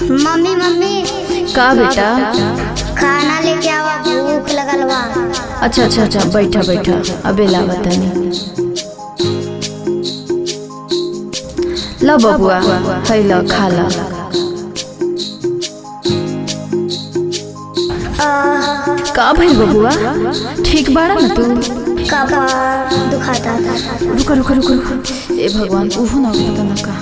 mummy mummy का बेटा खाना लेके आवा भूख लगल बा अच्छा अच्छा अच्छा बैठा बैठा अबे लावा तनी ला बबुआ है ला खा ला का भइल बबुआ ठीक बाड़ा ना तू कपार दुखाता था रुका रुका रुका रुका ए भगवान उहु ना पता ना कहा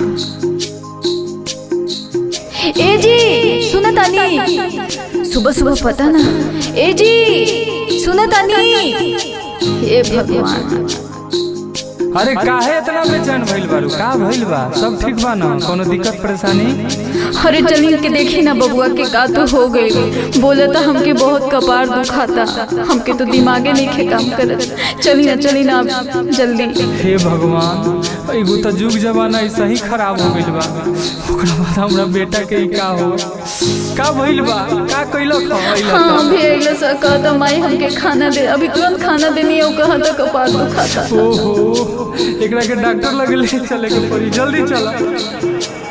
ए जी सुना तानी सुबह सुबह पता ना ए जी सुना तानी ए भगवान अरे काहे इतना बेचैन भइल बारू का भइल बा सब ठीक बा ना कोनो दिक्कत परेशानी अरे चली के देखी ना बबुआ के का तो हो गई बोले तो हमके बहुत कपार दुखाता हमके तो दिमागे नहीं खे काम करत चली ना चली ना अब जल्दी हे भगवान एगो तो जुग जमाना ऐसा ही खराब हो गइल बा ओकरा बाद हमरा बेटा के ई का हो का भइल बा का कइलक खइलक हाँ अभी अगले सा कहता माई हमके खाना दे अभी तुरंत खाना देनी है वो कहा था कपार दुखाता ओहो एकरा के डॉक्टर लगे ले चले के पड़ी जल्दी चला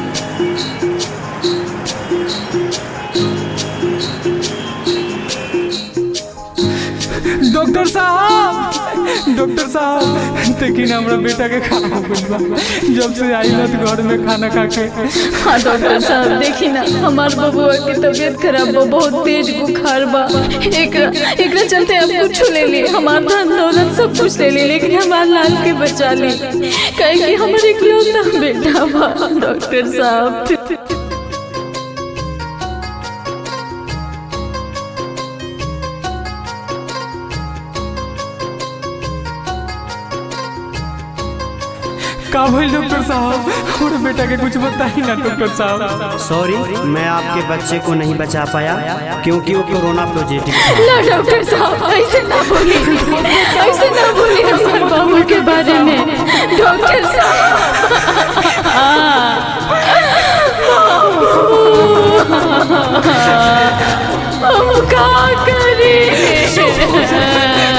डॉक्टर साहब डॉक्टर साहब देखिए ना हमरा बेटा के खाना हो गइल बा जब से आइल तो घर में खाना खा के हाँ डॉक्टर साहब देखी ना हमार बबुआ की तबीयत खराब बा बहुत तेज बुखार बा एकरा एकरा चलते अब कुछ ले ली हमार धन दौलत सब कुछ ले ली लेकिन हमार लाल के बचा ली कहे कि हमारे इकलौता बेटा बा डॉक्टर साहब का भइल डॉक्टर साहब हमरा बेटा के कुछ बताई ना डॉक्टर साहब सॉरी मैं आपके बच्चे को नहीं बचा पाया क्योंकि वो कोरोना पॉजिटिव था ना डॉक्टर साहब ऐसे ना बोली ऐसे ना बोली हमारे बाबू के बारे में डॉक्टर साहब हम का करें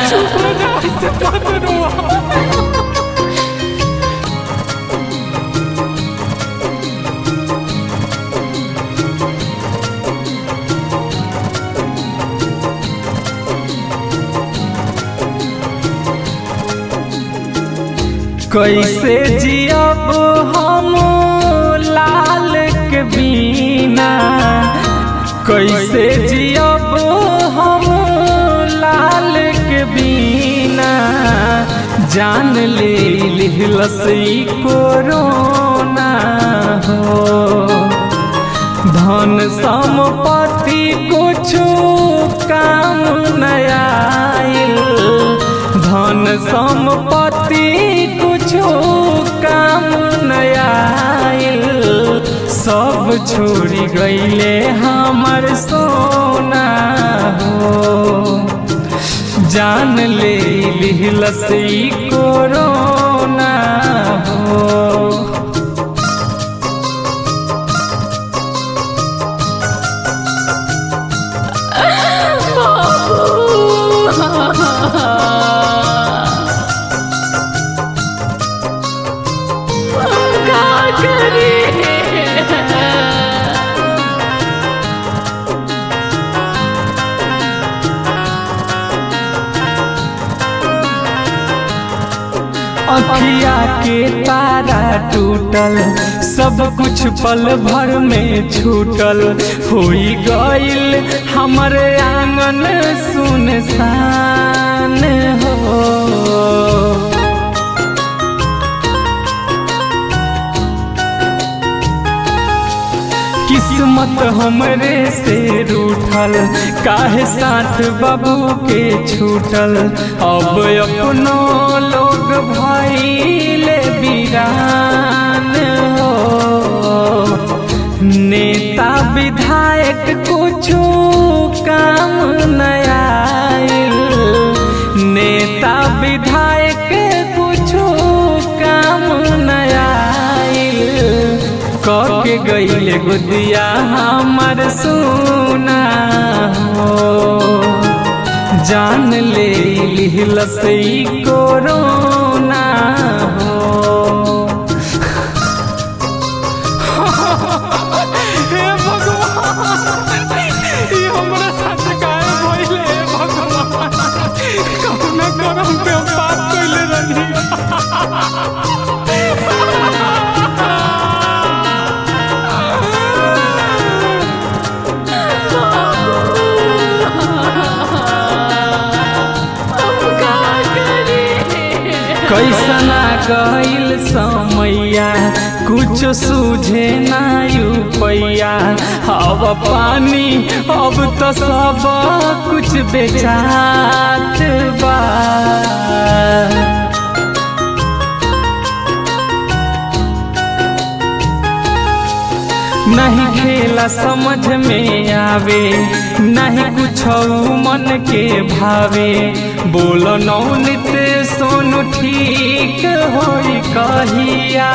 कैसे जियब हम लाल के बिना कैसे जियब हम लाल के बिना जान ले लिहलस ई कोरोना हो धन संपत्ति कुछ काम नया धन संपत्ति कुछ काम नया सब छोड़ी गईले हमर सोना हो जान ले लिहलस ई कोरोना हो का करें अखिया के तारा टूटल सब कुछ पल भर में छूटल होई गईल हमर आंगन सुनसान हो किस्मत हमरे से रूठल काहे साथ बाबू के छूटल अब अपनो लोग भइले बीरान हो नेता विधायक कुछो काम नया नेता विधायक कुछो काम नया के गईले गुदिया हमर सोना हो जान ले लिहलस ई कोरोना हो हे कैसना गईल समैया कुछ सूझे ना पैया अब पानी अब तो सब कुछ बेचात बा नहीं खेला समझ में आवे नहीं कुछ मन के भावे बोल नौनित सोनू ठीक होई कहिया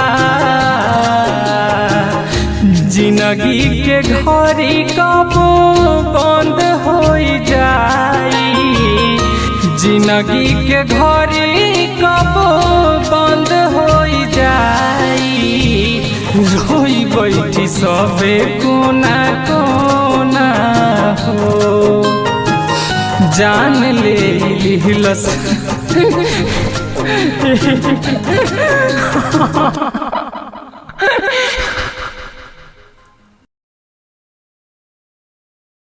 जिंदगी के घड़ी कब बंद हो जाई जिंदगी के घड़ी कब बंद हो जाई रोई बैठी सबे कोना कोना हो जान ले लिहलस